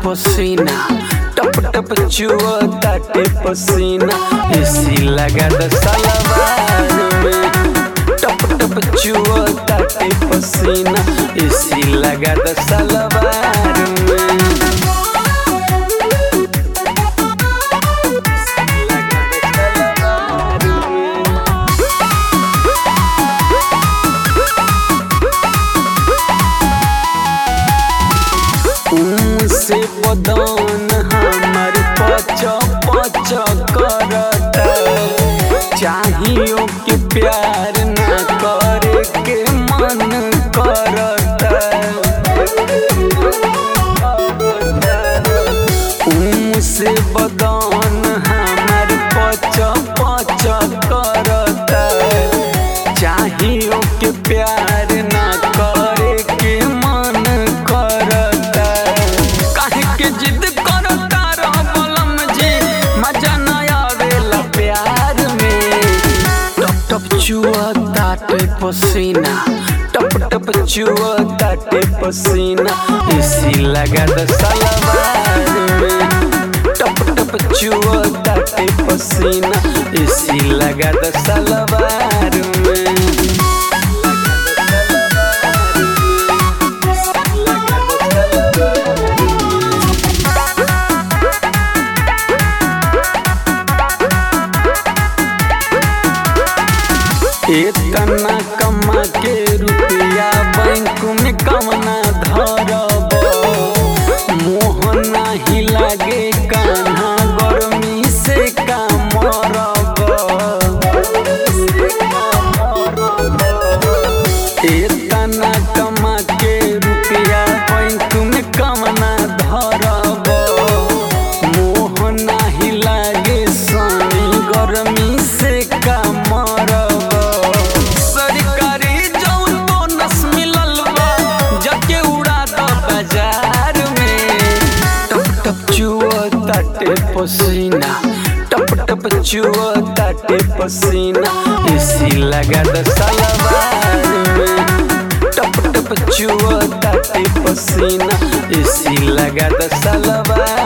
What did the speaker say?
पसीना टप टप चुआ ताटे पसीना एसी लगा द सलवार में टप टप चुआ ताटे पसीना एसी लगा द सलवार में से बदन हमर पच पच करता चाहियो के प्यार न करे के मन करता से बदन हमर पच पच करता चाहियो के प्यार न करे के मन करता काहे के जिद करता रह बलम जी मजा न आवेला प्यार में टप टप चुआ ताटे पसीना टप टप चुआ ताटे पसीना एसी लगा द सलवार में टप टप चुआ ताटे पसीना एसी लगा द सलवार में इतना कमा के रुपया बैंक में कमना धरब मोह नाही लागे कान्हा गर्मी से का मरब इतना कमा के रुपया बैंक में कमना धरब मोह नाही लागे सनी गर्मी से का मरब सरकारी जौन बोनस मिलल बा जके उड़ा द बाजार में टप टप चुआ ताटे पसीना टप टप चुआ ताटे पसीना एसी लगा द सलवार में टप टप चुआ ताटे पसीना एसी लगा द सलवार